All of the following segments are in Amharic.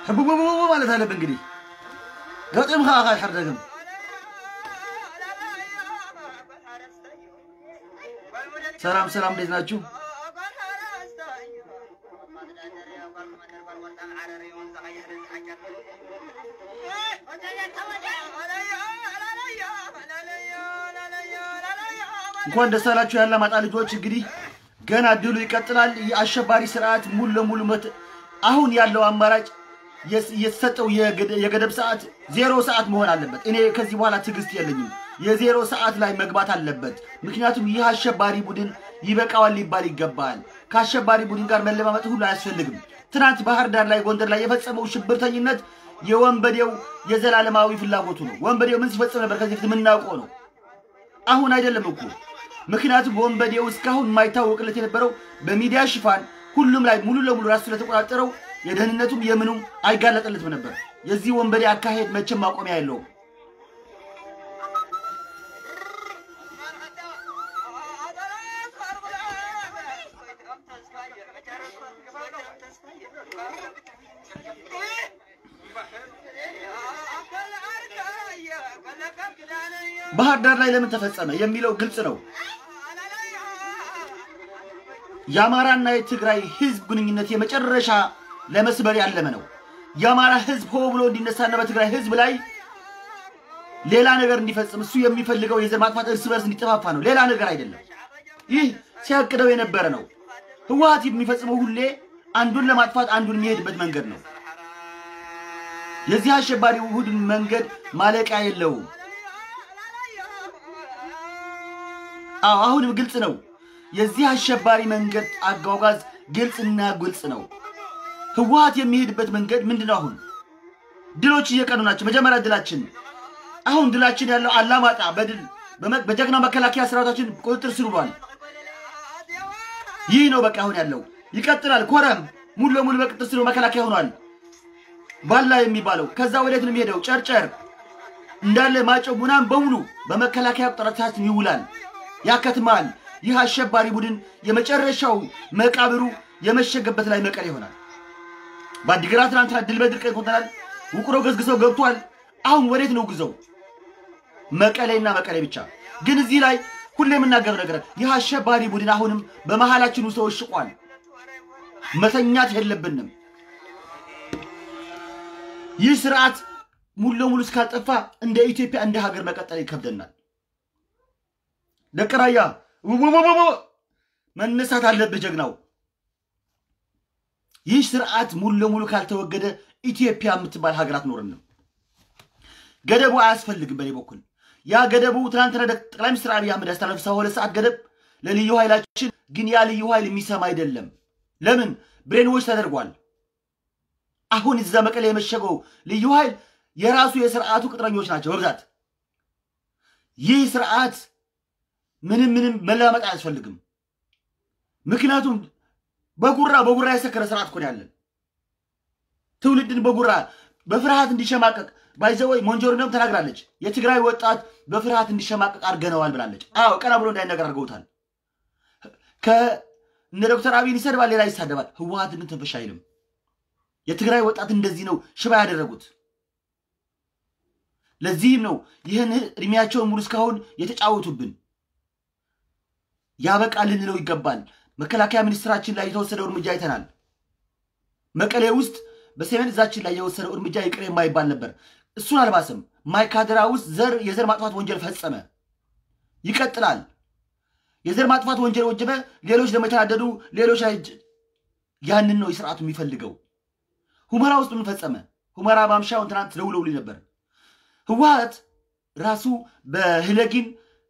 ሕቡቡቡ ማለት አለብህ እንግዲህ ገጥምኻ ካይሕርደግም ሰላም ሰላም፣ እንዴት ናችሁ? እንኳን ደስ አላችሁ የአላማጣ ልጆች። እንግዲህ ገና ድሉ ይቀጥላል። የአሸባሪ ስርዓት ሙሉ ለሙሉ መት አሁን ያለው አማራጭ የተሰጠው የገደብ ሰዓት ዜሮ ሰዓት መሆን አለበት። እኔ ከዚህ በኋላ ትዕግስት የለኝም። የዜሮ ሰዓት ላይ መግባት አለበት። ምክንያቱም ይህ አሸባሪ ቡድን ይበቃዋል ሊባል ይገባል። ከአሸባሪ ቡድን ጋር መለማመጥ ሁሉ አያስፈልግም። ትናንት ባህር ዳር ላይ፣ ጎንደር ላይ የፈጸመው ሽብርተኝነት የወንበዴው የዘላለማዊ ፍላጎቱ ነው። ወንበዴው ምን ሲፈጽም ነበር? ከዚህ በፊት የምናውቀው ነው። አሁን አይደለም እኮ ምክንያቱም ወንበዴው እስካሁን የማይታወቅለት የነበረው በሚዲያ ሽፋን ሁሉም ላይ ሙሉ ለሙሉ ራሱ ስለተቆጣጠረው የደህንነቱም የምኑም አይጋለጠለትም ነበር። የዚህ ወንበዴ አካሄድ መቼም ማቆሚያ የለውም። ባህር ዳር ላይ ለምን ተፈጸመ የሚለው ግልጽ ነው። የአማራና የትግራይ ህዝብ ግንኙነት የመጨረሻ ለመስበር ያለመ ነው። የአማራ ህዝብ ሆ ብሎ እንዲነሳና በትግራይ ህዝብ ላይ ሌላ ነገር እንዲፈጽም እሱ የሚፈልገው የዘር ማጥፋት እርስ በርስ እንዲጠፋፋ ነው፣ ሌላ ነገር አይደለም። ይህ ሲያቅደው የነበረ ነው። ህወሀት የሚፈጽመው ሁሌ አንዱን ለማጥፋት አንዱን የሚሄድበት መንገድ ነው። የዚህ አሸባሪ ቡድን መንገድ ማለቂያ የለውም። አዎ አሁንም ግልጽ ነው። የዚህ አሸባሪ መንገድ አጓጓዝ ግልጽና ግልጽ ነው። ህወሀት የሚሄድበት መንገድ ምንድን ነው? አሁን ድሎች እየቀኑ ናቸው። መጀመሪያ ድላችን አሁን ድላችን ያለው አላማጣ በድል በጀግና መከላከያ ሰራዊታችን ቁጥጥር ስር ውሏል። ይህ ነው በቃ አሁን ያለው ይቀጥላል። ኮረም ሙሉ ለሙሉ በቁጥጥር ስር መከላከያ ሆኗል። ባላ የሚባለው ከዛ ወዴት ነው የሚሄደው? ጨርጨር እንዳለ ማጨው ቡናን በሙሉ በመከላከያ ቁጥጥራችን ይውላል፣ ያከትማል። ይህ አሸባሪ ቡድን የመጨረሻው መቃብሩ የመሸገበት ላይ መቀሌ ይሆናል። በአዲግራት ትናንትና ድል በድል ቀንቶናል። ውቅሮ ገዝግዘው ገብቷል። አሁን ወዴት ነው ጉዘው? መቀሌና መቀሌ ብቻ። ግን እዚህ ላይ ሁሌ የምናገረው ነገር ይህ አሸባሪ ቡድን አሁንም በመሃላችን ውስጥ ተወሽቋል። መተኛት የለብንም። ይህ ስርዓት ሙሉ ለሙሉ እስካልጠፋ እንደ ኢትዮጵያ እንደ ሀገር መቀጠል ይከብደናል። ደቀራያ መነሳት አለብህ ጀግናው። ይህ ስርዓት ሙሉ ለሙሉ ካልተወገደ ኢትዮጵያ የምትባል ሀገር አትኖርንም። ገደቡ አያስፈልግም። በእኔ በኩል ያ ገደቡ ትናንትና ጠቅላይ ሚኒስትር አብይ አህመድ ያስተላለፉ ሰባ ሁለት ሰዓት ገደብ ለልዩ ኃይላችን ግን ያ ልዩ ኃይል የሚሰማ አይደለም። ለምን ብሬንዎች ተደርጓል። አሁን እዛ መቀሌ የመሸገው ልዩ ኃይል የራሱ የስርዓቱ ቅጥረኞች ናቸው በብዛት። ይህ ስርዓት ምንም ምንም መለማመጥ አያስፈልግም። ምክንያቱም በጉራ በጉራ የሰከረ ስርዓት እኮ ነው ያለን። ትውልድን በጉራ በፍርሃት እንዲሸማቀቅ ባይዘወይ ሞንጆሪኖም ተናግራለች። የትግራይ ወጣት በፍርሃት እንዲሸማቀቅ አድርገነዋል ብላለች። አዎ ቀና ብሎ እንዳይነገር አድርገውታል። ከእነ ዶክተር አብይን ይሰድባል፣ ሌላ ይሳደባል። ህወሀትን ግን ትንፍሽ አይልም። የትግራይ ወጣት እንደዚህ ነው ሽባ ያደረጉት። ለዚህም ነው ይህን እድሜያቸውን ሙሉ እስካሁን የተጫወቱብን። ያበቃ ልንለው ይገባል። መከላከያ ሚኒስትራችን ላይ የተወሰደው እርምጃ አይተናል። መቀሌ ውስጥ በሰሜን እዛችን ላይ የወሰደው እርምጃ ይቅር የማይባል ነበር። እሱን አልባሰም። ማይካድራ ውስጥ ዘር የዘር ማጥፋት ወንጀል ፈጸመ። ይቀጥላል። የዘር ማጥፋት ወንጀል ወጀበ። ሌሎች ደግሞ የተናደዱ ሌሎች ላይ ያንን ነው የስርዓቱ የሚፈልገው። ሁመራ ውስጥ ምን ፈጸመ? ሁመራ ማምሻውን ትናንት ደውለውልኝ ነበር። ህወሀት ራሱ በህለጊን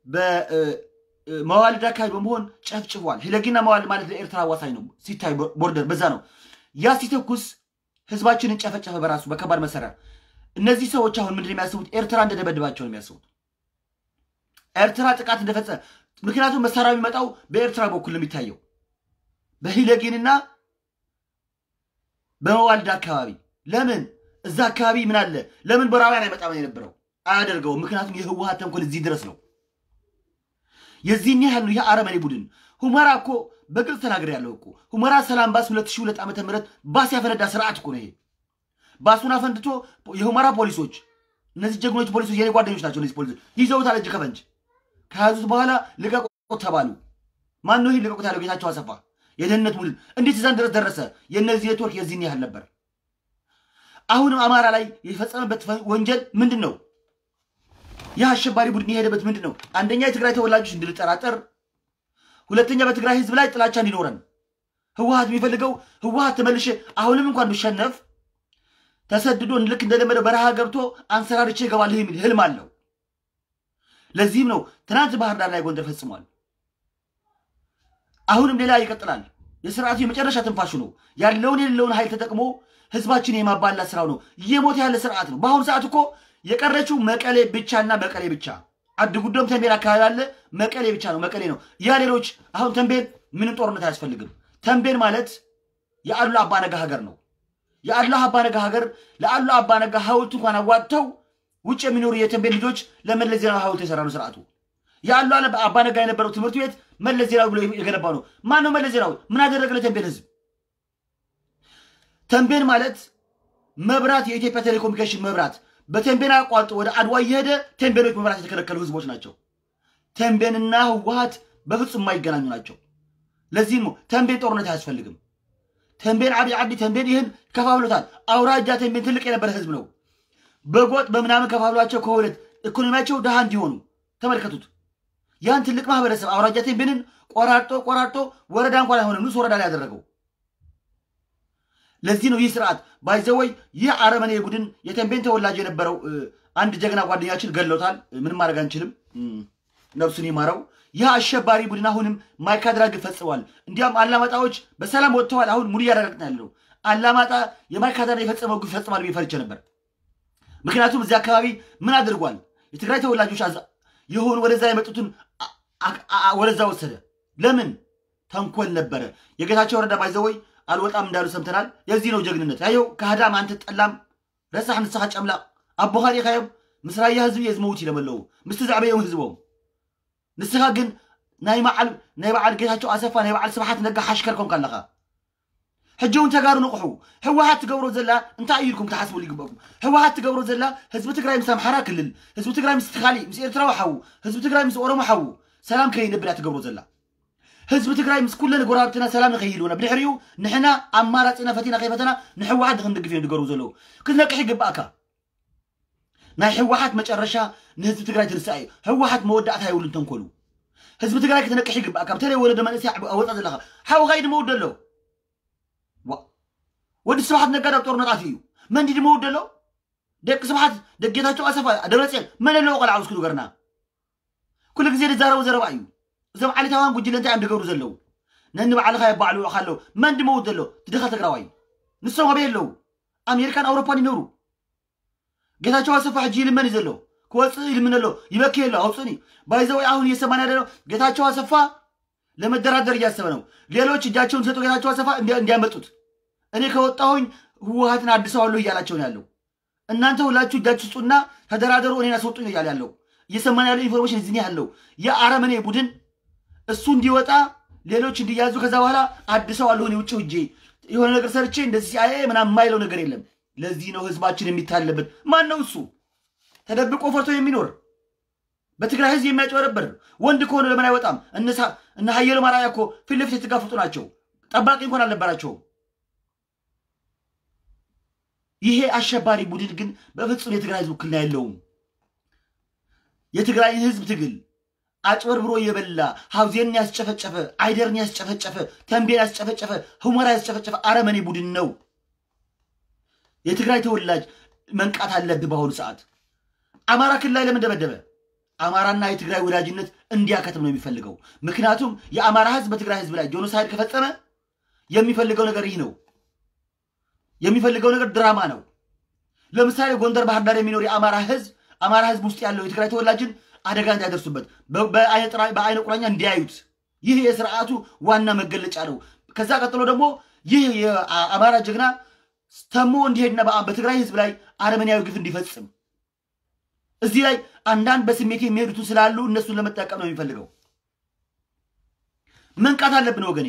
በመዋልድ አካባቢ በመሆን ጨፍጭፏል። ህለጊና መዋልድ ማለት ለኤርትራ አዋሳኝ ነው ሲታይ ቦርደር በዛ ነው። ያ ሲተኩስ ህዝባችንን ጨፈጨፈ በራሱ በከባድ መሳሪያ። እነዚህ ሰዎች አሁን ምንድን የሚያስቡት ኤርትራ እንደደበድባቸው ነው የሚያስቡት። ኤርትራ ጥቃት እንደፈጸመ ምክንያቱም መሳሪያ የሚመጣው በኤርትራ በኩል ነው የሚታየው በሂለጊንና በመዋልድ አካባቢ ለምን እዛ አካባቢ ምን አለ? ለምን በራውያን አይመጣም የነበረው አያደርገውም። ምክንያቱም የህወሀት ተንኮል እዚህ ድረስ ነው። የዚህን ያህል ነው። ይህ አረመኔ ቡድን ሁመራ እኮ በግልጽ ተናገር ያለው እኮ ሁመራ ሰላም ባስ 2002 ዓ ም ባስ ያፈነዳ ስርዓት እኮ ነው ይሄ። ባሱን አፈንድቶ የሁመራ ፖሊሶች እነዚህ ጀግኖች ፖሊሶች የኔ ጓደኞች ናቸው። እነዚህ ፖሊሶች ይዘውታል እጅ ከፈንጅ ከያዙት በኋላ ልቀቁት ተባሉ። ማን ነው ይህ ልቀቁት ያለው? ጌታቸው አሰፋ የደህንነት ቡድን። እንዴት እዛን ድረስ ደረሰ? የእነዚህ ኔትወርክ የዚህን ያህል ነበር። አሁንም አማራ ላይ የፈጸመበት ወንጀል ምንድን ነው? ይህ አሸባሪ ቡድን የሄደበት ምንድን ነው? አንደኛ የትግራይ ተወላጆች እንድንጠራጠር፣ ሁለተኛ በትግራይ ህዝብ ላይ ጥላቻ እንዲኖረን ህወሀት የሚፈልገው ህወሀት ተመልሼ አሁንም እንኳን ብሸነፍ ተሰድዶ ልክ እንደለመደው በረሃ ገብቶ አንሰራርቼ እገባለሁ የሚል ህልም አለው። ለዚህም ነው ትናንት ባህር ዳር ላይ ጎንደር ፈጽሟል። አሁንም ሌላ ይቀጥላል። የስርዓቱ የመጨረሻ ትንፋሹ ነው። ያለውን የሌለውን ኃይል ተጠቅሞ ህዝባችን የማባላት ስራው ነው። እየሞተ ያለ ስርዓት ነው። በአሁኑ ሰዓት እኮ የቀረችው መቀሌ ብቻና መቀሌ ብቻ። አድ ጉዶም ተንቤን አካባቢ አለ። መቀሌ ብቻ ነው፣ መቀሌ ነው። ያ ሌሎች አሁን ተንቤን ምንም ጦርነት አያስፈልግም። ተንቤን ማለት የአሉላ አባነጋ ሀገር ነው። የአሉላ አባነጋ ሀገር ለአሉላ አባነጋ ሐውልት እንኳን አዋጥተው ውጭ የሚኖሩ የተንቤን ልጆች ለመለስ ዜናዊ ሐውልት የሰራ ነው ስርዓቱ። የአሉላ አባነጋ የነበረው ትምህርት ቤት መለስ ዜናዊ ብሎ የገነባው ነው። ማን ነው መለስ ዜናዊ? ምን አደረገ ለተንቤን ህዝብ? ተንቤን ማለት መብራት፣ የኢትዮጵያ ቴሌኮሙኒኬሽን መብራት በተንቤን አቋርጦ ወደ አድዋ እየሄደ ተንቤኖች መብራት የተከለከሉ ህዝቦች ናቸው። ተንቤንና ህወሀት በፍጹም የማይገናኙ ናቸው። ለዚህም ነው ተንቤን ጦርነት አያስፈልግም። ተንቤን ዓብይ ዓዲ ተንቤን ይህን ከፋፍሎታል። አውራጃ ተንቤን ትልቅ የነበረ ህዝብ ነው። በጎጥ በምናምን ከፋፍሏቸው ከሁለት ኢኮኖሚያቸው ድሃ እንዲሆኑ ተመልከቱት። ያን ትልቅ ማህበረሰብ አውራጃ ተንቤንን ቆራርጦ ቆራርጦ ወረዳ እንኳን አይሆንም ንስ ወረዳ ላይ ያደረገው። ለዚህ ነው ይህ ስርዓት ባይዘወይ ይህ አረመኔ ቡድን የተንቤን ተወላጅ የነበረው አንድ ጀግና ጓደኛችን ገለውታል። ምንም ማድረግ አንችልም፣ ነፍሱን ይማረው። ይህ አሸባሪ ቡድን አሁንም ማይካድራ ግፍ ፈጽሟል። እንዲያም አላማጣዎች በሰላም ወጥተዋል። አሁን ሙሉ እያረጋግጥን ያለው አላማጣ የማይካድራ የፈጸመው ግፍ ፈጽሟል ብዬ ፈርቼ ነበር። ምክንያቱም እዚህ አካባቢ ምን አድርጓል? የትግራይ ተወላጆች የሆኑ ወደዛ የመጡትን ወደዛ ወሰደ። ለምን? ተንኮል ነበረ። የጌታቸው ረዳ ባይዘወይ አልወጣም እንዳሉ ሰምተናል። የዚህ ነው ጀግንነት። ያየው ከህዳም አንተ ጠላም ረሳሕ ንስኻ ጨምላቕ ኣቦ ካሊኻዮም ምስ ራያ ህዝቢ እየ ዝመውት ኢለመለዉ ምስቲ ዘዕበዮም ህዝቦም ንስኻ ግን ናይ በዓል ናይ በዓል ጌታቸው ኣሰፋ ናይ በዓል ስብሓት ነጋ ሓሽከር ኮንካ ኣለኻ ሕጂ እውን ተጋሩ ንቑሑ ህወሓት ትገብሮ ዘላ እንታይ እዩ ኢልኩም ተሓስቡ ይግበኩም ህወሓት ትገብሮ ዘላ ህዝቢ ትግራይ ምስ ኣምሓራ ክልል ህዝቢ ትግራይ ምስ ካሊእ ምስ ኤርትራዊ ሓዉ ህዝቢ ትግራይ ምስ ኦሮሞ ሓዉ ሰላም ከይነብር እያ ትገብሮ ዘላ ህዝቢ ትግራይ ምስ ኩለን ጎራብትና ሰላም ንኸይህልውና ብድሕሪኡ ንሕና ኣማራፂና ፈቲና ከይፈተና ንሕወሓት ንክንድግፍ እዮም ዝገርቡ ዘለዉ ክትነቅሕ ይግባእካ ናይ ሕወሓት መጨረሻ ንህዝቢ ትግራይ ትንስኣ እዩ ሕወሓት መወዳእታ የብሉን ተንኮሉ ህዝቢ ትግራይ ክትነቅሕ ይግባእካ በተለይ ወለዶ መንእስያ ኣወፃ ዘለካ ሓውካ ድመውድ ኣሎ ወዲ ስብሓት ነጋዳ ጦርነጣት እዩ መንዲ ድመውድ ኣሎ ደቂ ስብሓት ደጌታቸው ኣሰፋ ደብረፅዮን መን ኣለዎ ቆልዓ ውስክዱ ገርና ኩሉ ግዜ ዝዛረቡ ዘረባ እዩ እዞም ዓሌታውያን ጉጅለ እንታይ እዮም ዝገብሩ ዘለው ነኒ ባዕልካ የባዕልዎ ካለው መን ድመውት ዘሎ ትድኻ ትግራዋይ ንሶም ኣበይ ኣለዉ ኣሜሪካን ኣውሮፓን ይነብሩ ጌታቸው አሰፋ ሕጂ ይልመን እዩ ዘሎ ክወፅእ ይልምን ኣሎ ይበኪ ኣሎ አውፅኒ ባይዘወይ አሁን እየሰማን ያለ ነው ጌታቸው አሰፋ ለመደራደር እያሰበ ነው ሌሎች እጃቸውን ሰጡ ጌታቸው አሰፋ እንዲያመጡት እኔ ከወጣሁኝ ህወሀትን አድሰዋለሁ እያላቸው ነው ያለው እናንተ ሁላችሁ እጃችሁ ስጡና ተደራደሩ እኔን አስወጡኝ ነው እያለ ያለው እየሰማን ያለው ኢንፎርሜሽን እዚህ ያለው የአረመኔ ቡድን እሱ እንዲወጣ ሌሎች እንዲያዙ ከዛ በኋላ አድሰዋለሁ እኔ ውጭ ሂጄ የሆነ ነገር ሰርቼ እንደዚህ ሲአይኤ ምናምን የማይለው ነገር የለም ለዚህ ነው ህዝባችን የሚታለበት ማን ነው እሱ ተደብቆ ፈርቶ የሚኖር በትግራይ ህዝብ የሚያጭበረበር ወንድ ከሆነ ለምን አይወጣም እነ ሀየሎ ማርያ እኮ ፊት ለፊት የተጋፈጡ ናቸው ጠባቂ እንኳን አልነበራቸውም ይሄ አሸባሪ ቡድን ግን በፍጹም የትግራይ ህዝብ ውክልና የለውም የትግራይን ህዝብ ትግል አጭበርብሮ የበላ ሀውዜንን ያስጨፈጨፈ አይደርን ያስጨፈጨፈ ተንቤን ያስጨፈጨፈ ሁመራ ያስጨፈጨፈ አረመኔ ቡድን ነው የትግራይ ተወላጅ መንቃት አለብህ በአሁኑ ሰዓት አማራ ክልል ላይ ለምን ደበደበ አማራና የትግራይ ወዳጅነት እንዲያከትም ነው የሚፈልገው ምክንያቱም የአማራ ህዝብ በትግራይ ህዝብ ላይ ጆኖሳይድ ከፈጸመ የሚፈልገው ነገር ይህ ነው የሚፈልገው ነገር ድራማ ነው ለምሳሌ ጎንደር ባህር ዳር የሚኖር የአማራ ህዝብ አማራ ህዝብ ውስጥ ያለው የትግራይ ተወላጅን አደጋ እንዳያደርሱበት በአይነ ቁራኛ እንዲያዩት ይህ የስርዓቱ ዋና መገለጫ ነው ከዛ ቀጥሎ ደግሞ ይህ የአማራ ጀግና ተሞ እንዲሄድና በትግራይ ህዝብ ላይ አረመኔያዊ ግፍ እንዲፈጽም እዚህ ላይ አንዳንድ በስሜት የሚሄዱትን ስላሉ እነሱን ለመጠቀም ነው የሚፈልገው መንቃት አለብን ወገኔ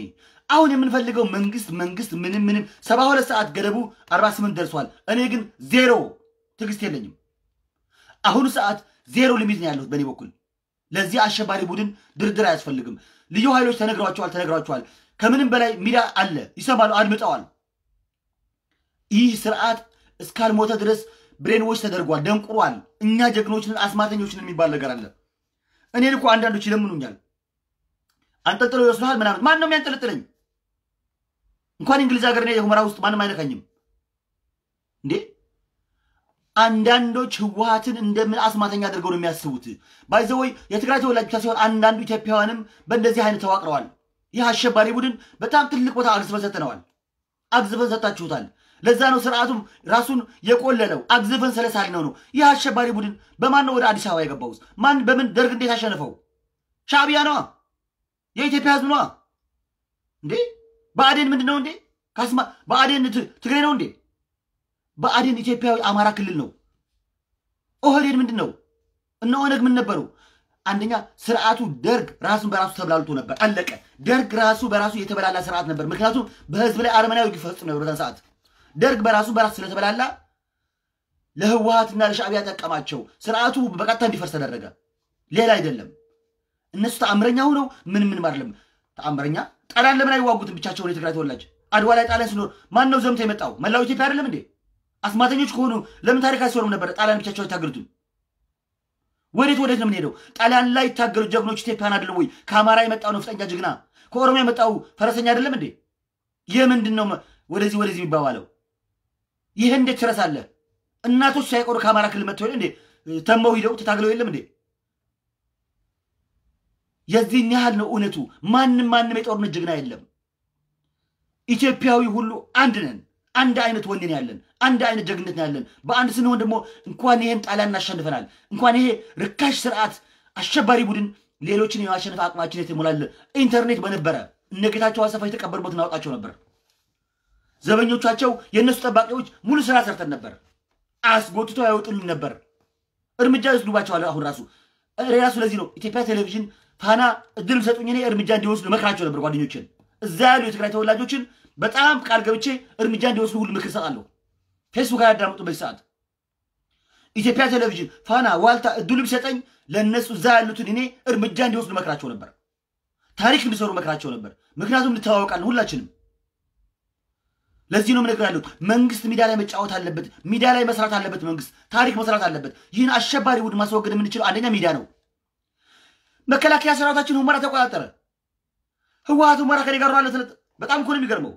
አሁን የምንፈልገው መንግስት መንግስት ምንም ምንም ሰባ ሁለት ሰዓት ገደቡ አርባ ስምንት ደርሷል። እኔ ግን ዜሮ ትዕግስት የለኝም። አሁኑ ሰዓት ዜሮ ሊሚት ነው ያለሁት በእኔ በኩል። ለዚህ አሸባሪ ቡድን ድርድር አያስፈልግም። ልዩ ኃይሎች ተነግሯቸዋል ተነግሯቸዋል። ከምንም በላይ ሚዲያ አለ፣ ይሰማሉ፣ አድምጠዋል። ይህ ስርዓት እስካልሞተ ድረስ ብሬንዎች ተደርጓል፣ ደንቁሯል። እኛ ጀግኖችን አስማተኞችን የሚባል ነገር አለ። እኔን እኮ አንዳንዶች ይለምኑኛል፣ አንጠልጥለው ይወስዱሃል ምናምን። ማን ነው የሚያንጠለጥለኝ? እንኳን እንግሊዝ ሀገር እኔ የሁመራ ውስጥ ማንም አይነካኝም እንዴ። አንዳንዶች ህወሀትን እንደምን አስማተኛ አድርገው ነው የሚያስቡት። ባይዘወይ የትግራይ ተወላጅ ብቻ ሲሆን አንዳንዱ ኢትዮጵያውያንም በእንደዚህ አይነት ተዋቅረዋል። ይህ አሸባሪ ቡድን በጣም ትልቅ ቦታ አግዝፈን ሰጥነዋል። አግዝፈን ሰጣችሁታል። ለዛ ነው ስርዓቱም ራሱን የቆለለው። አግዝፈን ስለሳልነው ነው። ይህ አሸባሪ ቡድን በማን ነው ወደ አዲስ አበባ የገባው? ማን በምን ደርግ እንዴት አሸነፈው? ሻዕቢያ ነዋ። የኢትዮጵያ ህዝብ ነዋ። እንዴ ብአዴን ምንድን ነው እንዴ? ካስማ ብአዴን ትግሬ ነው እንዴ? ብአዴን ኢትዮጵያዊ አማራ ክልል ነው። ኦህዴድ ምንድን ነው? እነ ኦነግ ምን ነበሩ? አንደኛ ስርዓቱ ደርግ ራሱን በራሱ ተብላልቶ ነበር። አለቀ። ደርግ ራሱ በራሱ የተበላላ ስርዓት ነበር። ምክንያቱም በህዝብ ላይ አረመናዊ ግፍ ፈጽሞ ነበር በዛን ሰዓት። ደርግ በራሱ በራሱ ስለተበላላ ለህወሀትና ለሻዕቢያ ጠቀማቸው። ስርዓቱ በቀጥታ እንዲፈርስ ተደረገ። ሌላ አይደለም። እነሱ ተአምረኛ ሆነው ምን ምንም አይደለም። ተአምረኛ ጣሊያን ለምን አይዋጉትም ብቻቸውን? የትግራይ ተወላጅ አድዋ ላይ ጣሊያን ሲኖር ማን ነው ዘምቶ የመጣው? መላው ኢትዮጵያ አይደለም እንዴ? አስማተኞች ከሆኑ ለምን ታሪክ አይሰሩም ነበር? ጣሊያን ብቻቸው አይታገሉትም? ወዴት ወዴት ነው የምንሄደው? ጣሊያን ላይ ይታገሉት ጀግኖች ኢትዮጵያን አይደለም ወይ? ከአማራ የመጣው ነፍጠኛ ጀግና፣ ከኦሮሞ የመጣው ፈረሰኛ አይደለም እንዴ? የምንድን ነው ወደዚህ ወደዚህ የሚባባለው? ይህ እንዴት ትረሳለህ? እናቶች ሳይቆሩ ከአማራ ክልል መጥተው እንዴ ተመው ሂደው ተታግለው የለም እንዴ? የዚህን ያህል ነው እውነቱ። ማንም ማንም የጦርነት ጀግና የለም። ኢትዮጵያዊ ሁሉ አንድ ነን። አንድ አይነት ወኔ ነው ያለን። አንድ አይነት ጀግነት ነው ያለን። በአንድ ስንሆን ደግሞ እንኳን ይሄን ጣሊያን እናሸንፈናል። እንኳን ይሄ ርካሽ ስርዓት አሸባሪ ቡድን ሌሎችን የማሸነፍ አቅማችን የተሞላለ ኢንተርኔት በነበረ እነ ጌታቸው አሰፋ የተቀበሩበት እናወጣቸው ነበር። ዘበኞቻቸው የእነሱ ጠባቂዎች ሙሉ ስራ ሰርተን ነበር። አስጎትቶ ያወጡልን ነበር። እርምጃ ይወስዱባቸዋል። አሁን ራሱ ራሱ ለዚህ ነው ኢትዮጵያ ቴሌቪዥን ፋና እድል ሰጡኝ እኔ እርምጃ እንዲወስዱ መክራቸው ነበር ጓደኞችን እዛ ያሉ የትግራይ ተወላጆችን በጣም ቃል ገብቼ እርምጃ እንዲወስዱ ሁሉ ምክር ሰጣለሁ። ፌስቡክ አያዳምጡ በዚህ ሰዓት ኢትዮጵያ ቴሌቪዥን፣ ፋና፣ ዋልታ እድሉ ቢሰጠኝ ለእነሱ እዛ ያሉትን እኔ እርምጃ እንዲወስዱ መክራቸው ነበር። ታሪክ እንዲሰሩ መክራቸው ነበር። ምክንያቱም እንተዋወቃለን ሁላችንም። ለዚህ ነው ምነግር ያሉት መንግስት ሚዲያ ላይ መጫወት አለበት። ሚዲያ ላይ መስራት አለበት። መንግስት ታሪክ መስራት አለበት። ይህን አሸባሪ ቡድን ማስወገድ የምንችለው አንደኛ ሚዲያ ነው። መከላከያ ሰራዊታችን ሁመራ ተቆጣጠረ። ህወሀት ሁመራ ከኔ ጋር ነው አለ። በጣም እኮ ነው የሚገርመው።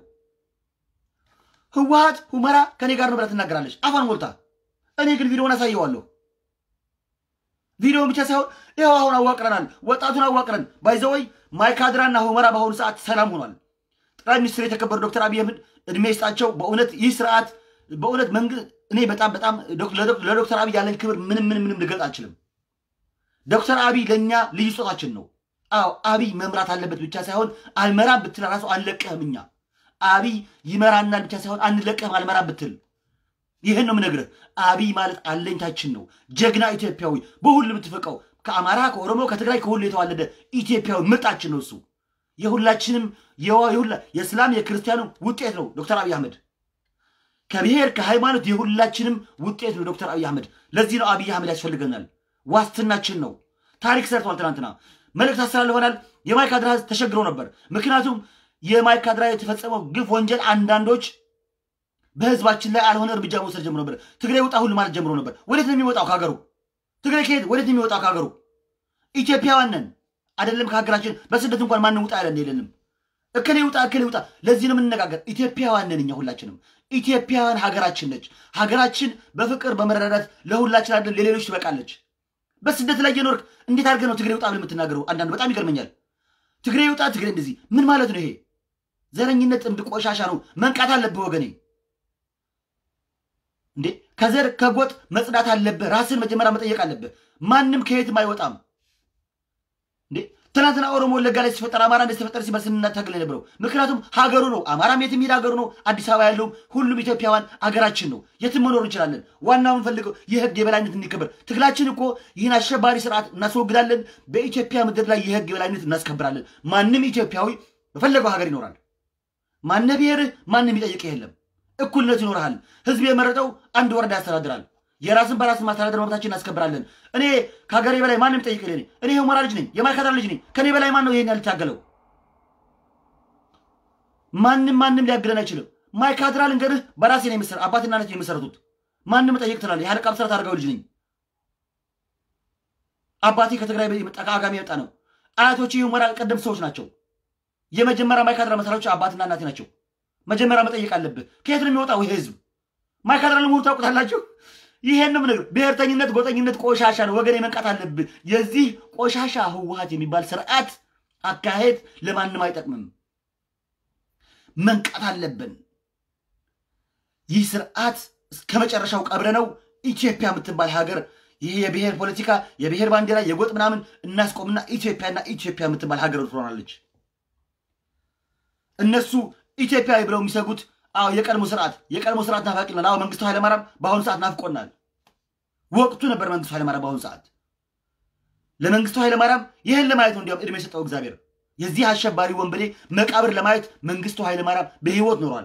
ህወሀት ሁመራ ከኔ ጋር ነው ብላ ትናገራለች አፏን ሞልታ። እኔ ግን ቪዲዮውን አሳየዋለሁ። ቪዲዮውን ብቻ ሳይሆን ይኸው አሁን አዋቅረናል፣ ወጣቱን አዋቅረን ባይዘወይ ማይካድራና ሁመራ በአሁኑ ሰዓት ሰላም ሆኗል። ጠቅላይ ሚኒስትር የተከበሩ ዶክተር አብይ አህመድ እድሜ ይስጣቸው። በእውነት ይህ ስርዓት በእውነት መንግስት እኔ በጣም በጣም ለዶክተር አብይ ያለን ክብር ምንም ምንም ምንም ልገልጽ አልችልም። ዶክተር አብይ ለእኛ ልዩ ስጦታችን ነው። አዎ አብይ መምራት አለበት ብቻ ሳይሆን አልመራም ብትል ራሱ አንለቀህም። እኛ አብይ ይመራናል ብቻ ሳይሆን አንለቀህም አልመራም ብትል ይህን ነው የምነግርህ። አብይ ማለት አለኝታችን ነው። ጀግና ኢትዮጵያዊ በሁሉ የምትፈቀው ከአማራ፣ ከኦሮሞ፣ ከትግራይ ከሁሉ የተዋለደ ኢትዮጵያዊ ምርጣችን ነው። እሱ የሁላችንም የእስላም የክርስቲያኑ ውጤት ነው ዶክተር አብይ አህመድ። ከብሔር ከሃይማኖት የሁላችንም ውጤት ነው ዶክተር አብይ አህመድ። ለዚህ ነው አብይ አህመድ ያስፈልገናል። ዋስትናችን ነው። ታሪክ ሰርተዋል። ትናንትና መልእክት አስተላልፈናል። የማይካድራ ህዝብ ተሸግሮ ነበር። ምክንያቱም የማይካድራ የተፈጸመው ግፍ ወንጀል አንዳንዶች በህዝባችን ላይ አልሆነ እርምጃ መውሰድ ጀምሮ ነበር። ትግራይ ውጣ ሁሉ ማለት ጀምሮ ነበር። ወዴት ነው የሚወጣው ከሀገሩ? ትግራይ ከየት ወዴት ነው የሚወጣው ከሀገሩ? ኢትዮጵያውያን ነን አይደለም? ከሀገራችን በስደት እንኳን ማንም ውጣ ያለን የለንም። እከሌ ውጣ እከሌ ውጣ። ለዚህ ነው የምንነጋገር። ኢትዮጵያውያን ነን እኛ ሁላችንም። ኢትዮጵያውያን ሀገራችን ነች። ሀገራችን በፍቅር በመረዳዳት ለሁላችን አይደለም ለሌሎች ትበቃለች። በስደት ላይ እየኖርክ እንዴት አድርገህ ነው ትግሬ ውጣ ብለህ የምትናገረው? አንዳንዱ በጣም ይገርመኛል። ትግሬ ውጣ ትግሬ እንደዚህ ምን ማለት ነው? ይሄ ዘረኝነት ጥምድ ቆሻሻ ነው። መንቃት አለብህ ወገኔ። እንዴ ከዘር ከጎጥ መጽዳት አለብህ። ራስን መጀመሪያ መጠየቅ አለብህ። ማንም ከየትም አይወጣም። እንዴ ትናንትና ኦሮሞ ወለጋ ላይ ሲፈጠር አማራ እንደተፈጠረ ሲባል ስንታገል የነበረው ምክንያቱም ሀገሩ ነው። አማራም የትም ሄድ ሀገሩ ነው። አዲስ አበባ ያለውም ሁሉም ኢትዮጵያውያን ሀገራችን ነው። የትም መኖር እንችላለን። ዋናው የምንፈልገው የህግ የበላይነት እንዲከበር። ትግላችን እኮ ይህን አሸባሪ ስርዓት እናስወግዳለን። በኢትዮጵያ ምድር ላይ የህግ የበላይነት እናስከብራለን። ማንም ኢትዮጵያዊ በፈለገው ሀገር ይኖራል። ማነ ብሔርህ ማንም የሚጠይቅህ የለም። እኩልነት ይኖርሃል። ህዝብ የመረጠው አንድ ወረዳ ያስተዳድራል። የራስን በራስን ማስተዳደር መብታችን እናስከብራለን። እኔ ከሀገሬ በላይ ማንም ይጠይቅ እኔ እኔ የሁመራ ልጅ ነኝ፣ የማይካድራ ልጅ ነኝ። ከኔ በላይ ማን ነው ይሄን ያልታገለው? ማንም ማንም ሊያግደን አይችልም። ማይካድራ ልንገርህ፣ በራሴ ነው የመሰረ አባትና እናቴ የመሰረቱት። ማንም ጠይቅ ትላለህ። የሀለቃ ብስራት አድርገው ልጅ ነኝ። አባቴ ከትግራይ የመጣ ከአጋሜ የመጣ ነው። አያቶቼ የሁመራ ቀደምት ሰዎች ናቸው። የመጀመሪያ ማይካድራ መሰራቾች አባትና እናቴ ናቸው። መጀመሪያ መጠየቅ አለብህ። ከየት ነው የሚወጣው ይህ ህዝብ? ማይካድራ ለመሆኑ ታውቁታላችሁ? ይሄን ነው ነገር ብሔርተኝነት፣ ጎጠኝነት ቆሻሻ ነው ወገኔ፣ መንቃት አለብህ። የዚህ ቆሻሻ ህወሀት የሚባል ስርዓት አካሄድ ለማንም አይጠቅምም። መንቃት አለብን። ይህ ስርዓት እስከ መጨረሻው ቀብረ ነው ኢትዮጵያ የምትባል ሀገር ይሄ የብሔር ፖለቲካ የብሔር ባንዲራ የጎጥ ምናምን እናስቆምና ኢትዮጵያና ኢትዮጵያ የምትባል ሀገር ትሆናለች። እነሱ ኢትዮጵያዊ ብለው የሚሰጉት አዎ የቀድሞ ስርዓት የቀድሞ ስርዓት ናፋቂናል። አዎ መንግስቱ ኃይለማርያም በአሁኑ ሰዓት ናፍቆናል። ወቅቱ ነበር መንግስቱ ኃይለማርያም በአሁኑ ሰዓት ለመንግስቱ ኃይለማርያም ይህን ለማየት ነው እንዲያውም እድሜ የሰጠው እግዚአብሔር። የዚህ አሸባሪ ወንበዴ መቃብር ለማየት መንግስቱ ኃይለማርያም በህይወት ኖሯል።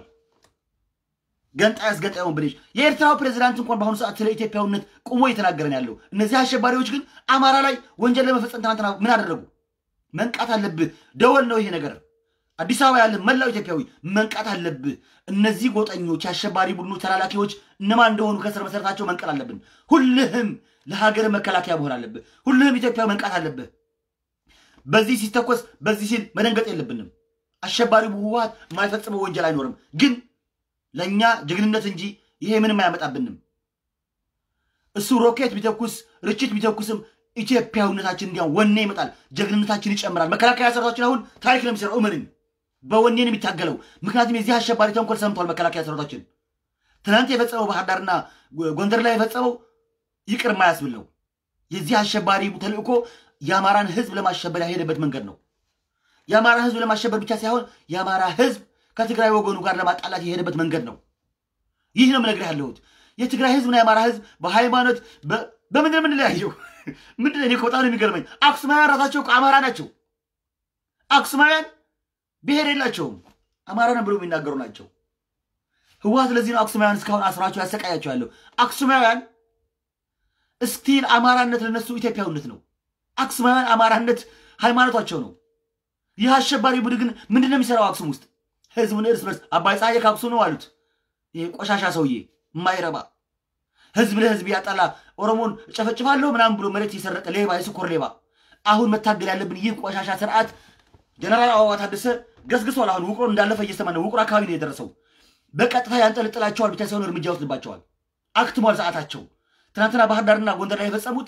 ገንጣይ አስገንጣይ ወንበዴዎች። የኤርትራው ፕሬዚዳንት እንኳን በአሁኑ ሰዓት ስለ ኢትዮጵያዊነት ቁሞ እየተናገረን ያለው። እነዚህ አሸባሪዎች ግን አማራ ላይ ወንጀል ለመፈጸም ትናንትና ምን አደረጉ? መንቃት አለብህ። ደወል ነው ይሄ ነገር። አዲስ አበባ ያለ መላው ኢትዮጵያዊ መንቃት አለብህ። እነዚህ ጎጠኞች የአሸባሪ ቡድኑ ተላላኪዎች እነማን እንደሆኑ ከስር መሰረታቸው መንቀል አለብን። ሁልህም ለሀገር መከላከያ መሆን አለብህ። ሁልህም ኢትዮጵያዊ መንቃት አለብህ። በዚህ ሲተኮስ በዚህ ሲል መደንገጥ የለብንም። አሸባሪ ህወሓት የማይፈጽመው ወንጀል አይኖርም። ግን ለእኛ ጀግንነት እንጂ ይሄ ምንም አያመጣብንም። እሱ ሮኬት ቢተኩስ ርችት ቢተኩስም ኢትዮጵያዊነታችን እንዲያ ወኔ ይመጣል፣ ጀግንነታችን ይጨምራል። መከላከያ ሰራዊታችን አሁን ታሪክ ነው የሚሰራው። እመንን በወኔ ነው የሚታገለው። ምክንያቱም የዚህ አሸባሪ ተንኮል ሰምቷል። መከላከያ ሰራዊታችን ትናንት የፈጸመው ባህር ዳርና ጎንደር ላይ የፈጸመው ይቅር ማያስብል ነው። የዚህ አሸባሪ ተልእኮ የአማራን ህዝብ ለማሸበር ያሄደበት መንገድ ነው። የአማራ ህዝብ ለማሸበር ብቻ ሳይሆን የአማራ ህዝብ ከትግራይ ወገኑ ጋር ለማጣላት የሄደበት መንገድ ነው። ይህ ነው የምነግርህ ያለሁት። የትግራይ ህዝብና የአማራ ህዝብ በሃይማኖት በምንድን የምንለያየው? ምንድን ነው? እኔ እኮ በጣም ነው የሚገርመኝ። አክሱማውያን ራሳቸው እኮ አማራ ናቸው። አክሱማውያን ብሔር የላቸውም። አማራ ነው ብሎ የሚናገሩ ናቸው። ህወሓት ለዚህ ነው አክሱማውያን እስካሁን አስራቸው ያሰቃያቸው ያለው። አክሱማውያን እስቲል አማራነት ለነሱ ኢትዮጵያዊነት ነው። አክሱማውያን አማራነት ሃይማኖታቸው ነው። ይህ አሸባሪ ቡድን ግን ምንድን ነው የሚሰራው አክሱም ውስጥ? ህዝቡን እርስ በርስ አባይ ፀሐዬ ከአክሱም ነው አሉት። ይሄ ቆሻሻ ሰውዬ የማይረባ ህዝብ ለህዝብ ያጠላ ኦሮሞን እጨፈጭፋለሁ ምናምን ብሎ መሬት የሰረቀ ሌባ፣ የስኮር ሌባ። አሁን መታገል ያለብን ይህ ቆሻሻ ስርዓት። ጀነራል አበባ ታደሰ ገስግሷል። አሁን ውቅሮን እንዳለፈ እየሰማ ነው። ውቅሮ አካባቢ ነው የደረሰው። በቀጥታ ያንጠለጥላቸዋል ብቻ ሳይሆን እርምጃ ወስድባቸዋል። አክትሟል ሰዓታቸው። ትናንትና ባህር ዳርና ጎንደር ላይ የፈጸሙት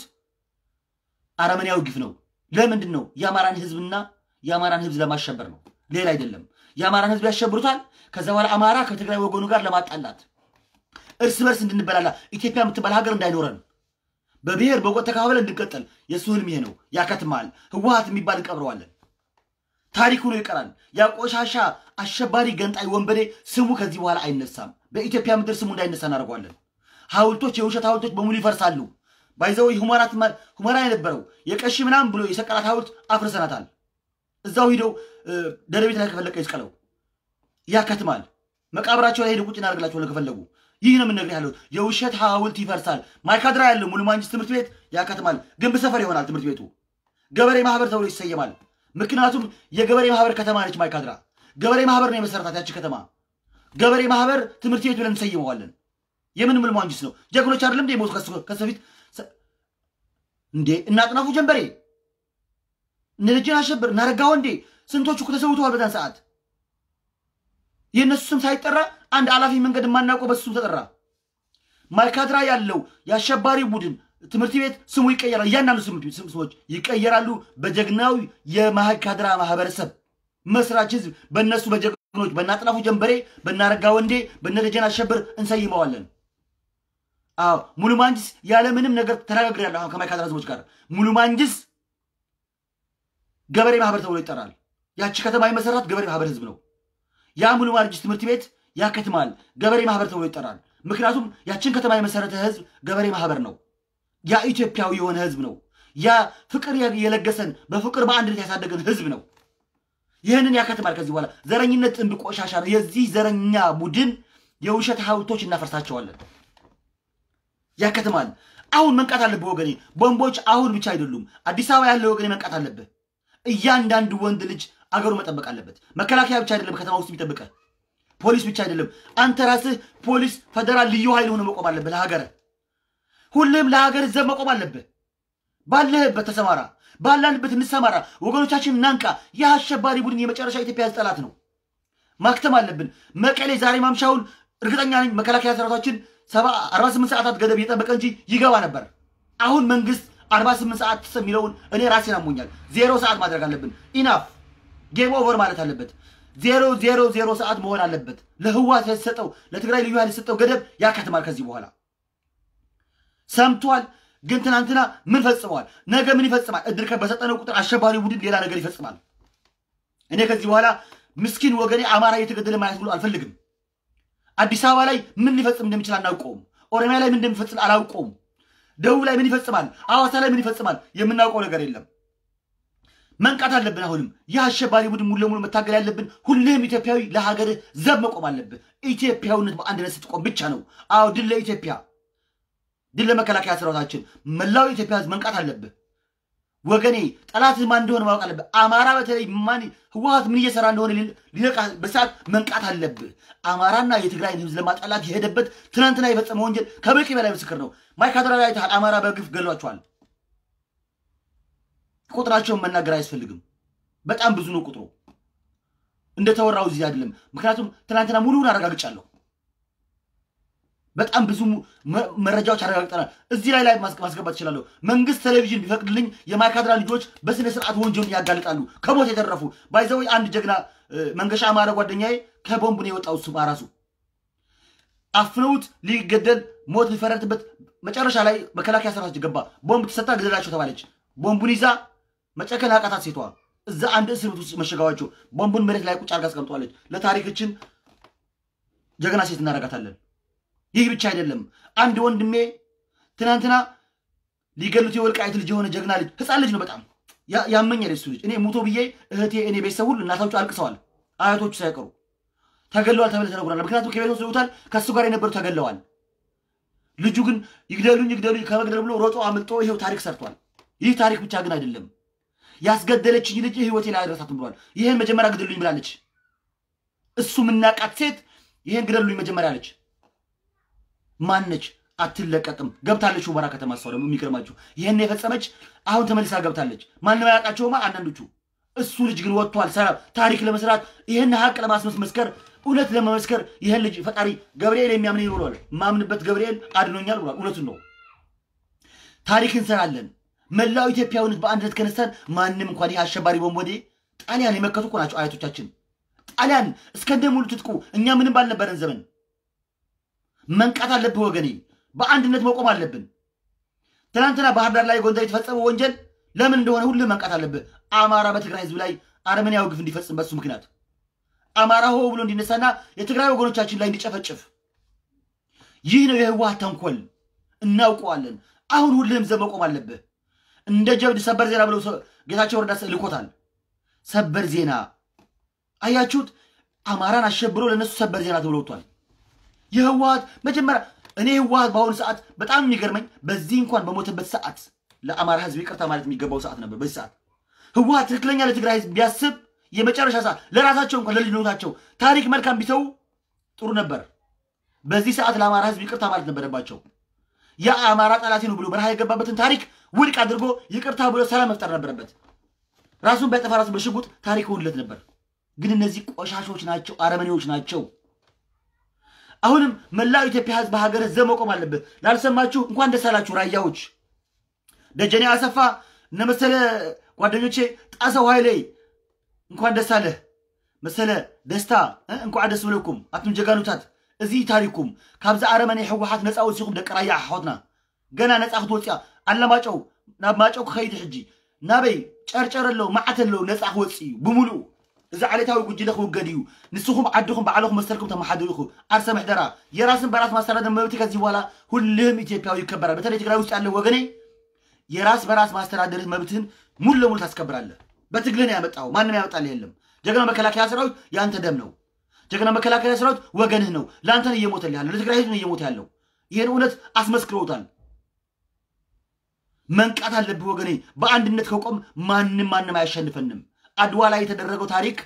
አረመኔያዊ ግፍ ነው። ለምንድን ነው? የአማራን ህዝብና የአማራን ህዝብ ለማሸበር ነው፣ ሌላ አይደለም። የአማራን ህዝብ ያሸብሩታል። ከዛ በኋላ አማራ ከትግራይ ወገኑ ጋር ለማጣላት እርስ በርስ እንድንበላላ ኢትዮጵያ የምትባል ሀገር እንዳይኖረን በብሔር በጎጥ ተካፍለን እንድንቀጠል የእሱ ህልም ይሄ ነው። ያከትማል። ህወሓት የሚባል እንቀብረዋለን። ታሪኩ ነው ይቀራል። ያ ቆሻሻ አሸባሪ ገንጣይ ወንበዴ ስሙ ከዚህ በኋላ አይነሳም። በኢትዮጵያ ምድር ስሙ እንዳይነሳ እናደርገዋለን። ሐውልቶች፣ የውሸት ሐውልቶች በሙሉ ይፈርሳሉ። ባይዘው ሁመራ የነበረው የቀሺ ምናምን ብሎ የሰቀላት ሐውልት አፍርሰናታል። እዛው ሂደው ደደቤት ላይ ከፈለቀ ይስቀለው። ያከትማል። መቃብራቸው ላይ ሄደው ቁጭ እናደርግላቸዋለን ከፈለጉ። ይህ ነው የምነግርህ ያለው። የውሸት ሐውልት ይፈርሳል። ማይካድራ ያለው ሙሉ ማንጅስ ትምህርት ቤት ያከትማል። ግንብ ሰፈር ይሆናል ትምህርት ቤቱ። ገበሬ ማህበር ተብሎ ይሰየማል። ምክንያቱም የገበሬ ማህበር ከተማ ነች ማይካድራ። ገበሬ ማህበር ነው የመሰረታት ያቺ ከተማ። ገበሬ ማህበር ትምህርት ቤት ብለን እንሰይመዋለን። የምን ሙሉ ማንጅስ ነው? ጀግኖች አይደለም እንዴ ሞቱ ከሱ በፊት እንዴ? እና አጥናፉ ጀንበሬ እነ ልጅን አሸብር እናረጋ ወንዴ ስንቶቹ እኮ ተሰውተዋል በዛን ሰዓት። የእነሱ ስም ሳይጠራ አንድ አላፊ መንገድ የማናውቀው በሱ ስም ተጠራ። ማይካድራ ያለው የአሸባሪ ቡድን ትምህርት ቤት ስሙ ይቀየራል። እያንዳንዱ ስሞች ይቀየራሉ። በጀግናዊ የማይካድራ ማህበረሰብ መስራች ህዝብ በእነሱ በጀግኖች በእነ አጥናፉ ጀንበሬ፣ በእናረጋ ወንዴ፣ በእነ ደጀን አሸብር እንሰይመዋለን። አዎ ሙሉ ማንጅስ ያለምንም ነገር ተነጋግሬያለሁ። አሁን ከማይካድራ ህዝቦች ጋር ሙሉ ማንጅስ ገበሬ ማህበር ተብሎ ይጠራል። ያቺ ከተማ የመሰራት ገበሬ ማህበር ህዝብ ነው። ያ ሙሉ ማንጅስ ትምህርት ቤት ያከትማል። ገበሬ ማህበር ተብሎ ይጠራል። ምክንያቱም ያችን ከተማ የመሰረተ ህዝብ ገበሬ ማህበር ነው። ያ ኢትዮጵያዊ የሆነ ህዝብ ነው። ያ ፍቅር የለገሰን በፍቅር በአንድነት ያሳደገን ህዝብ ነው። ይህንን ያከትማል። ከዚህ በኋላ ዘረኝነት ጥንብ ቆሻሻ ነው። የዚህ ዘረኛ ቡድን የውሸት ሐውልቶች እናፈርሳቸዋለን። ያከትማል። አሁን መንቃት አለብህ ወገኔ። ቦምቦች አሁን ብቻ አይደሉም። አዲስ አበባ ያለው ወገኔ መንቃት አለብህ። እያንዳንዱ ወንድ ልጅ አገሩ መጠበቅ አለበት። መከላከያ ብቻ አይደለም ከተማ ውስጥ የሚጠብቀ ፖሊስ ብቻ አይደለም። አንተ ራስህ ፖሊስ፣ ፌደራል፣ ልዩ ኃይል ሆነ መቆም አለብህ። ለሀገር ሁሌም ለሀገር ዘብ መቆም አለብህ። ባለህበት ተሰማራ፣ ባላንበት እንሰማራ። ወገኖቻችን እናንቃ። ይህ አሸባሪ ቡድን የመጨረሻ ኢትዮጵያ ሕዝብ ጠላት ነው። ማክተም አለብን። መቀሌ ዛሬ ማምሻውን እርግጠኛ ነኝ መከላከያ ሰራዊታችን ሰባ አርባ ስምንት ሰዓታት ገደብ እየጠበቀ እንጂ ይገባ ነበር። አሁን መንግስት አርባ ስምንት ሰዓት የሚለውን እኔ ራሴን አሞኛል። ዜሮ ሰዓት ማድረግ አለብን። ኢናፍ ጌም ኦቨር ማለት አለበት። ዜሮ ዜሮ ዜሮ ሰዓት መሆን አለበት። ለህዋት የተሰጠው ለትግራይ ልዩ ኃይል የተሰጠው ገደብ ያከትማል። ከዚህ በኋላ ሰምቷል። ግን ትናንትና ምን ፈጽመዋል? ነገ ምን ይፈጽማል? እድል በሰጠነው ቁጥር አሸባሪ ቡድን ሌላ ነገር ይፈጽማል። እኔ ከዚህ በኋላ ምስኪን ወገኔ አማራ እየተገደለ ማየት ብሎ አልፈልግም። አዲስ አበባ ላይ ምን ሊፈጽም እንደሚችል አናውቀውም። ኦሮሚያ ላይ ምን እንደሚፈጽም አላውቀውም። ደቡብ ላይ ምን ይፈጽማል? አዋሳ ላይ ምን ይፈጽማል? የምናውቀው ነገር የለም። መንቃት አለብን። አሁንም ይህ አሸባሪ ቡድን ሙሉ ለሙሉ መታገል ያለብን፣ ሁልህም ኢትዮጵያዊ ለሀገርህ ዘብ መቆም አለብህ። ኢትዮጵያዊነት በአንድነት ስትቆም ብቻ ነው። አዎ ድል ለኢትዮጵያ፣ ድል ለመከላከያ ሰራዊታችን። መላው ኢትዮጵያ ህዝብ መንቃት አለብህ ወገኔ። ጠላትህ ማን እንደሆነ ማወቅ አለብህ። አማራ በተለይ ማን ህወሀት ምን እየሰራ እንደሆነ ሊነቃ በሰዓት መንቃት አለብህ። አማራና የትግራይን ህዝብ ለማጣላት የሄደበት ትናንትና የፈጸመ ወንጀል ከበቂ በላይ ምስክር ነው። ማይካድራ ላይ አይተሃል። አማራ በግፍ ገሏቸዋል። ቁጥራቸውን መናገር አያስፈልግም። በጣም ብዙ ነው ቁጥሩ። እንደተወራው እዚህ አይደለም። ምክንያቱም ትናንትና ሙሉውን አረጋግጫለሁ። በጣም ብዙ መረጃዎች አረጋግጠናል። እዚህ ላይ ላይ ማስገባት እችላለሁ። መንግስት ቴሌቪዥን ቢፈቅድልኝ የማይካድራ ልጆች በስነ ስርዓት ወንጀሉን ያጋልጣሉ። ከሞት የተረፉ ባይዘው አንድ ጀግና መንገሻ አማረ ጓደኛዬ ከቦምቡ ነው የወጣው። እሱ ራሱ አፍነውት ሊገደል ሞት ሊፈረድበት መጨረሻ ላይ መከላከያ ሰራዊት ገባ። ቦምብ ተሰታ ግደላቸው ተባለች። ቦምቡን ይዛ መጨከን አቃታት ሴቷ። እዛ አንድ እስር ቤት ውስጥ መሸጋዋቸው ቦምቡን መሬት ላይ ቁጭ አድርጋ አስቀምጠዋለች። ለታሪክችን ጀግና ሴት እናደርጋታለን። ይህ ብቻ አይደለም። አንድ ወንድሜ ትናንትና ሊገሉት የወልቃይት ልጅ የሆነ ጀግና ልጅ ህፃን ልጅ ነው። በጣም ያመኛል እሱ ልጅ። እኔ ሙቶ ብዬ እህቴ፣ እኔ ቤተሰብ ሁሉ እናቶቹ አልቅሰዋል፣ አያቶቹ ሳይቀሩ ተገለዋል ተብለ ተነግሯል። ምክንያቱም ከቤት ወስደውታል። ከእሱ ጋር የነበሩ ተገለዋል። ልጁ ግን ይግደሉኝ ይግደሉኝ ከመግደል ብሎ ሮጦ አምልጦ ይኸው ታሪክ ሰርቷል። ይህ ታሪክ ብቻ ግን አይደለም። ያስገደለችኝ ልጅ ህይወቴ ላይ አይረሳትም ብሏል። ይህን መጀመሪያ ግደሉኝ ብላለች። እሱ የምናቃት ሴት ይህን ግደሉኝ መጀመሪያ አለች። ማነች? አትለቀቅም። ገብታለች ሁመራ ከተማ። እሷ ደግሞ የሚገርማችሁ ይህን የፈጸመች አሁን ተመልሳ ገብታለች። ማንም አያውቃቸውማ አንዳንዶቹ። እሱ ልጅ ግን ወጥቷል። ሰላም ታሪክ ለመስራት ይህን ሀቅ ለማስመስከር እውነት ለመመስከር ይህን ልጅ ፈጣሪ ገብርኤል የሚያምን ይኖረዋል። ማምንበት ገብርኤል አድኖኛል ብሏል። እውነቱን ነው። ታሪክ እንሰራለን። መላው ኢትዮጵያዊነት በአንድነት ከነሳን ማንም እንኳን ይህ አሸባሪ ቦምቦዴ ጣሊያን የመከቱ እኮ ናቸው አያቶቻችን። ጣሊያን እስከንደ ሙሉ ትጥቁ እኛ ምንም ባልነበረን ዘመን መንቃት አለብህ ወገኔ። በአንድነት መቆም አለብን። ትናንትና ባህር ዳር ላይ ጎንደር የተፈጸመው ወንጀል ለምን እንደሆነ ሁሉም መንቃት አለብህ። አማራ በትግራይ ህዝብ ላይ አረመኔያዊ ግፍ እንዲፈጽም በሱ ምክንያት አማራ ሆ ብሎ እንዲነሳና የትግራይ ወገኖቻችን ላይ እንዲጨፈጭፍ ይህ ነው የህወሓት ተንኮል፣ እናውቀዋለን። አሁን ሁልህም ዘብ መቆም አለብህ። እንደ ጀብድ ሰበር ዜና ብለው ጌታቸው ረዳ ልኮታል። ሰበር ዜና አያችሁት? አማራን አሸብሮ ለእነሱ ሰበር ዜና ተብሎ ወጥቷል። የህወሓት መጀመሪያ እኔ ህወሓት በአሁኑ ሰዓት በጣም የሚገርመኝ በዚህ እንኳን በሞተበት ሰዓት ለአማራ ህዝብ ይቅርታ ማለት የሚገባው ሰዓት ነበር። በዚህ ሰዓት ህወሓት ትክክለኛ ለትግራይ ህዝብ ቢያስብ የመጨረሻ ሰዓት ለራሳቸው እንኳን ለልጅነታቸው ታሪክ መልካም ቢተዉ ጥሩ ነበር። በዚህ ሰዓት ለአማራ ህዝብ ይቅርታ ማለት ነበረባቸው። የአማራ ጠላቴ ነው ብሎ በረሃ የገባበትን ታሪክ ውድቅ አድርጎ ይቅርታ ብሎ ሰላም መፍጠር ነበረበት። ራሱን ቢያጠፋ ራሱ በሽጉጥ ታሪክ ውድለት ነበር። ግን እነዚህ ቆሻሾች ናቸው፣ አረመኔዎች ናቸው። አሁንም መላው ኢትዮጵያ ህዝብ በሀገር ዘብ መቆም አለበት። ላልሰማችሁ እንኳን ደስ አላችሁ ራያዎች፣ ደጀኔ አሰፋ፣ እነ መሰለ ጓደኞቼ፣ ጣሰው ኃይሌ እንኳን ደስ አለህ መሰለ ደስታ እንኳዕ ደስ ብለኩም ኣቱም ጀጋኑታት እዚ ታሪኩም ካብዚ ኣረመኔ ሕወሓት ነፃ ወፂኹም ደቂ ራያ ኣሓትና ገና ነፃ ክትወፅያ ኣለማጨው ናብ ማጨው ክኸይዲ ሕጂ ናበይ ጨርጨር ኣለዉ መዓት ኣለዉ ነፃ ክወፅ እዩ ብምሉእ እዚ ዓሌታዊ ጉጅለ ክውገድ እዩ ንስኹም ዓድኹም ባዕልኹም መሰልኩም ተመሓደሩ ኢኹ ዓርሰ ምሕደራ የራስን በራስ ማስተዳደር መብት ከዚህ በኋላ ሁልህም ኢትዮጵያዊ ይከበራል። በተለይ ትግራይ ውስጥ ያለ ወገኔ የራስ በራስ ማስተዳደር መብትህን ሙሉ ለሙሉ ታስከብራለህ። በትግልህ ነው ያመጣው። ማንም ያመጣልህ የለም። ጀግና መከላከያ ሰራዊት የአንተ ደም ነው። ጀግና መከላከያ ሰራዊት ወገንህ ነው። ለአንተ ነው እየሞተልህ ያለው፣ ለትግራይ ህዝብ ነው እየሞተ ያለው። ይህን እውነት አስመስክረውታል። መንቃት አለብህ ወገኔ። በአንድነት ከቆም ማንም ማንም አያሸንፈንም። አድዋ ላይ የተደረገው ታሪክ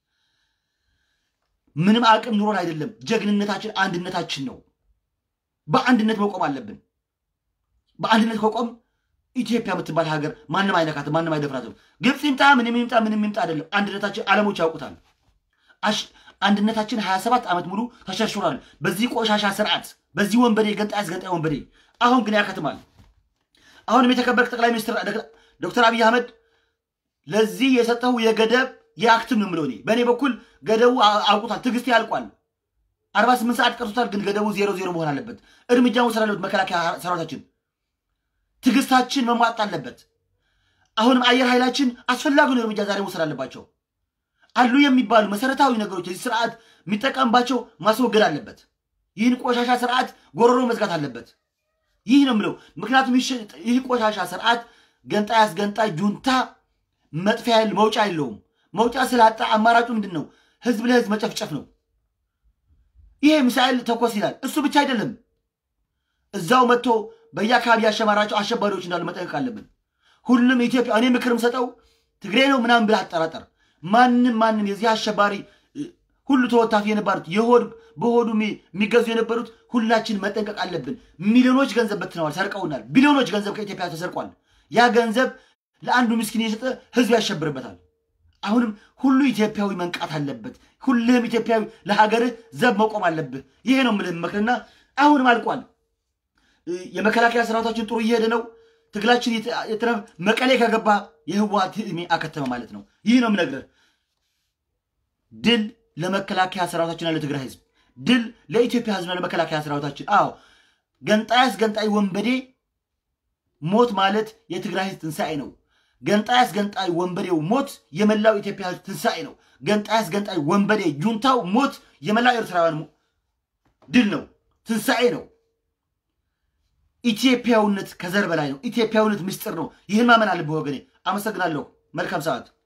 ምንም አቅም ኑሮን አይደለም። ጀግንነታችን አንድነታችን ነው። በአንድነት መቆም አለብን። በአንድነት ከቆም ኢትዮጵያ የምትባል ሀገር ማንም አይነካትም፣ ማንም አይደፍራትም። ግብፅ ይምጣ ምንም ይምጣ ምንም ይምጣ አይደለም። አንድነታችን ዓለሞች ያውቁታል። አንድነታችን 27 ዓመት ሙሉ ተሸርሽሯል። በዚህ ቆሻሻ ስርዓት፣ በዚህ ወንበዴ ገንጣይ አስገንጣይ ወንበዴ። አሁን ግን ያከትማል። አሁንም የተከበርክ ጠቅላይ ሚኒስትር ዶክተር አብይ አህመድ ለዚህ የሰጠው የገደብ የአክትም ነው የምለው እኔ በእኔ በኩል ገደቡ አውቁታል። ትዕግስት ያልቋል። 48 ሰዓት ቀርቶታል። ግን ገደቡ ዜሮ ዜሮ መሆን አለበት። እርምጃ መውሰድ አለበት መከላከያ ሰራዊታችን። ትዕግስታችን መሟጥ አለበት። አሁንም አየር ኃይላችን አስፈላጊውን እርምጃ ዛሬ መውሰድ አለባቸው። አሉ የሚባሉ መሰረታዊ ነገሮች የዚህ ስርዓት የሚጠቀምባቸው ማስወገድ አለበት። ይህን ቆሻሻ ስርዓት ጎረሮ መዝጋት አለበት። ይህ ነው የምለው። ምክንያቱም ይህ ቆሻሻ ስርዓት ገንጣይ አስገንጣይ ጁንታ መጥፊያ መውጫ የለውም። መውጫ ስላጣ አማራጩ ምንድን ነው? ህዝብ ለህዝብ መጨፍጨፍ ነው። ይሄ ሚሳኤል ተኮስ ይላል። እሱ ብቻ አይደለም። እዛው መጥቶ በየአካባቢ ያሸማራቸው አሸባሪዎች እንዳሉ መጠንቀቅ አለብን። ሁሉም ኢትዮጵያ እኔ ምክር ምሰጠው ትግሬ ነው ምናምን ብለህ አጠራጠር። ማንም ማንም የዚህ አሸባሪ ሁሉ ተወታፊ የነበሩት የሆድ በሆዱ የሚገዙ የነበሩት ሁላችን መጠንቀቅ አለብን። ሚሊዮኖች ገንዘብ በትነዋል፣ ሰርቀውናል። ቢሊዮኖች ገንዘብ ከኢትዮጵያ ተሰርቋል። ያ ገንዘብ ለአንዱ ምስኪን የሰጠ ህዝብ ያሸብርበታል። አሁንም ሁሉ ኢትዮጵያዊ መንቃት አለበት። ሁልህም ኢትዮጵያዊ ለሀገርህ ዘብ መቆም አለብህ። ይሄ ነው የምልህ መክርና አሁንም አልቋል። የመከላከያ ሰራዊታችን ጥሩ እየሄደ ነው። ትግላችን መቀሌ ከገባ የህወሓት ዕድሜ አከተመ ማለት ነው። ይህ ነው የምነግርህ። ድል ለመከላከያ ሰራዊታችንና ለትግራይ ህዝብ፣ ድል ለኢትዮጵያ ህዝብና ለመከላከያ ሰራዊታችን። አዎ ገንጣይ አስገንጣይ ወንበዴ ሞት ማለት የትግራይ ህዝብ ትንሣኤ ነው። ገንጣይ አስገንጣይ ወንበዴው ሞት የመላው ኢትዮጵያ ህዝብ ትንሣኤ ነው። ገንጣይ አስገንጣይ ወንበዴ ጁንታው ሞት የመላው ኤርትራውያን ድል ነው፣ ትንሣኤ ነው። ኢትዮጵያዊነት ከዘር በላይ ነው። ኢትዮጵያዊነት ምስጢር ነው። ይህን ማመን አለብህ ወገኔ። አመሰግናለሁ። መልካም ሰዓት